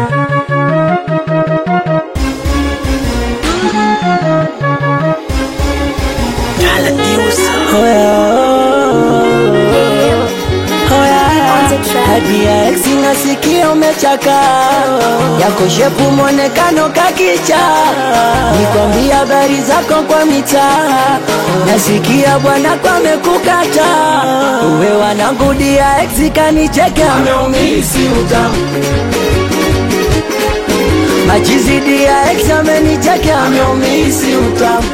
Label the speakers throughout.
Speaker 1: Tabia ex nasikia umechaka yako shepu mwonekano kakicha, nikwambia habari zako kwa mitaa, nasikia bwana kwamekukata uwe wanangudia ex kanicheka
Speaker 2: ameumisi utamu
Speaker 1: majizidi ya ex amenicheka
Speaker 2: ameumisi utamu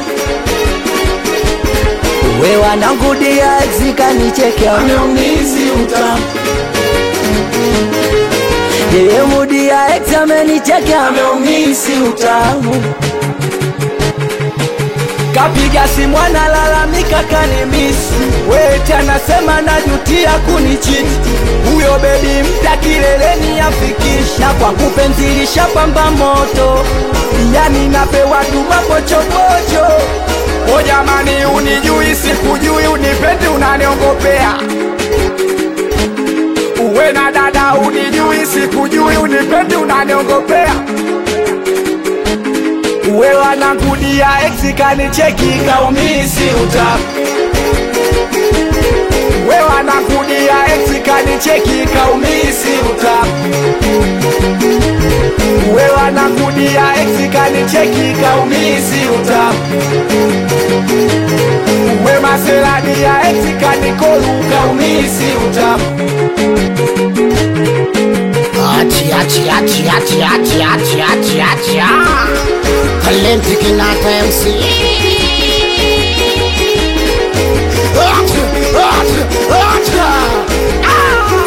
Speaker 1: uwe wanangudia ex kanicheka
Speaker 2: ameumisi utamu
Speaker 1: yeye mudi ya ex amenicheka
Speaker 2: ameumisi utamu
Speaker 1: kapiga simu analalamika kanimisi weti anasema najutia kunichiti huyo bebi mpya kileleni afikisha kwa kupenzilisha pamba moto yani napewa duma pochopocho
Speaker 2: o jamani unijui sikujui unipendi unaniongopea uwe na dada unijui sikujui unipendi unaniongopea uwe wanangudia ex kanicheki kaumisi utamu uwe wanangudia ex kanicheki kaumisi utamu uwe wanangudia ex kanicheki kaumisi utamu uwe maserani ya ex kanikolu kaumisi utamu
Speaker 3: Achi, achi, achi, achi, achi, achi, achi, achi, ah. Talenti Kinata MC. Achi, achi, achi, ah.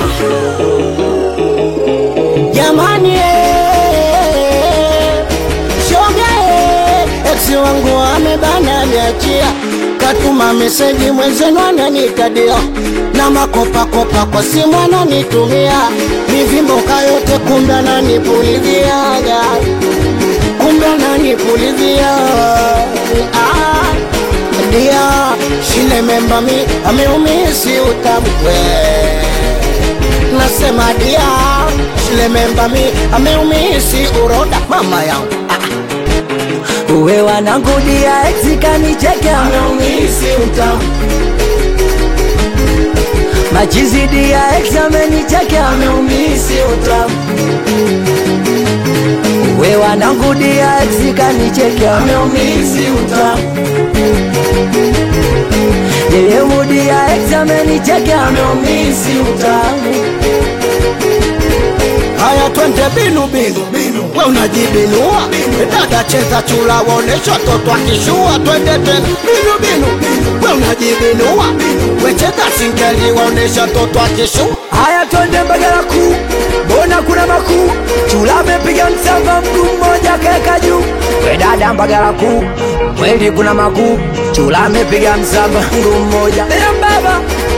Speaker 1: jamani eh, shoga eh, ex wangu amebana niachia
Speaker 3: Katuma meseji mwenzenu ananitadia na makopakopa kwa simu ananitumia mivimboka yote, kumbe ananipulizia kumbe ananipulizia ah, dia shile memba mi ameumisi utamkwe nasema dia shile memba mi ameumisi uroda mama yangu ah.
Speaker 1: uwe wanangudia ex kanicheka
Speaker 2: ameumisi utamu
Speaker 1: majizidi ya ex amenicheka
Speaker 2: ameumisi utamu
Speaker 1: uwe wanangudia ex kanicheka
Speaker 2: ameumisi utamu
Speaker 1: yeye mudi ya ex amenicheka
Speaker 2: ameumisi utamu
Speaker 3: Haya, twende binu binu, we unajibinua dada, cheza chula, waonesha toto akishua. Twende tena binu binu, we unajibinua we cheza singeli, waonesha toto akishua.
Speaker 1: haya twende mbagala kuu mbona kuna makuu chula amepiga msamba mguu mmoja kaeka juu we dada mbagala kuu kweli kuna makuu chula amepiga msamba mguu mmoja Eya baba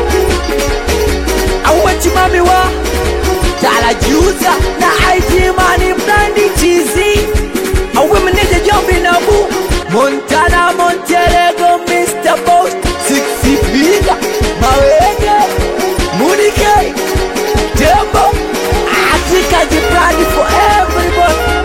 Speaker 1: auwe chimami wa talajuza na aitimani mnandi chizi auwe meneja jombi nabu montana monterego mr post sixipiga mawege munike tembo atikaji brandi for everybody